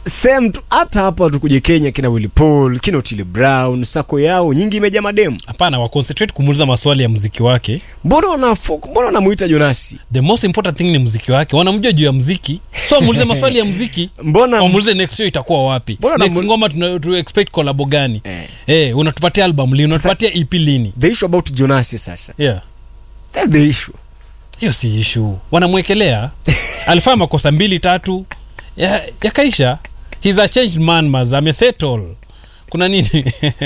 same tu hata hapa tukuje Kenya kina Willy Paul, kina Otile Brown, sako yao nyingi imejaa mademu. hapana waconcentrate kumuuliza maswali ya muziki wake Mbona wana mbona wanamuita Jonasi? the most important thing ni muziki wake wanamjua juu ya muziki so wamuulize maswali ya muziki Mbona wamuulize next show itakuwa wapi Mbona next namu- ngoma tuna, tu expect kolabo gani Eh. eh, unatupatia album lini unatupatia ep lini the issue about Jonasi sasa? yeah That's the issue. hiyo si ishu wanamwekelea alifanya makosa mbili tatu ya- yakaisha hes a changed man maz amesettle kuna nini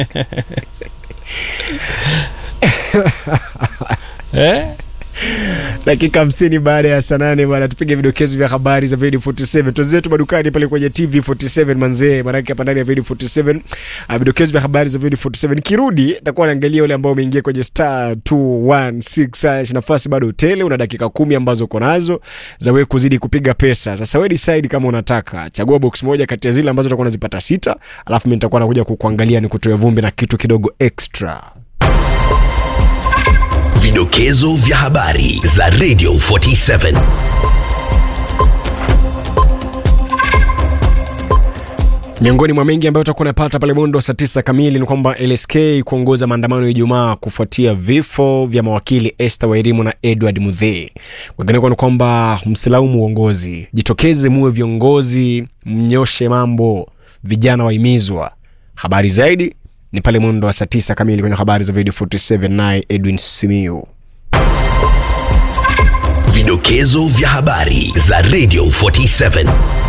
eh? dakika hamsini baada ya saa nane bana tupige vidokezo vya habari za Vedi 47 twenzetu madukani pale kwenye TV 47 manzee manake hapa ndani ya Vedi 47 uh, vidokezo vya habari za Vedi 47 nikirudi nitakuwa naangalia wale ambao wameingia kwenye star 216 hash nafasi bado tele una dakika kumi ambazo uko nazo za wewe kuzidi kupiga pesa sasa wewe decide kama unataka chagua box moja kati ya zile ambazo utakuwa unazipata sita alafu mimi nitakuwa nakuja kukuangalia ni kutoa vumbi na kitu kidogo extra Vidokezo vya habari za Radio 47. Miongoni mwa mengi ambayo utakuwa unapata pale Mondo saa tisa kamili ni kwamba LSK kuongoza maandamano ya Ijumaa kufuatia vifo vya mawakili Esther Wairimu na Edward Muthee. Kwingineko ni kwamba msilaumu uongozi, jitokeze muwe viongozi, mnyoshe mambo, vijana wahimizwa. Habari zaidi ni pale Mondo wa saa tisa kamili kwenye habari za video 47 naye Edwin Simiu. Vidokezo vya habari za Radio 47.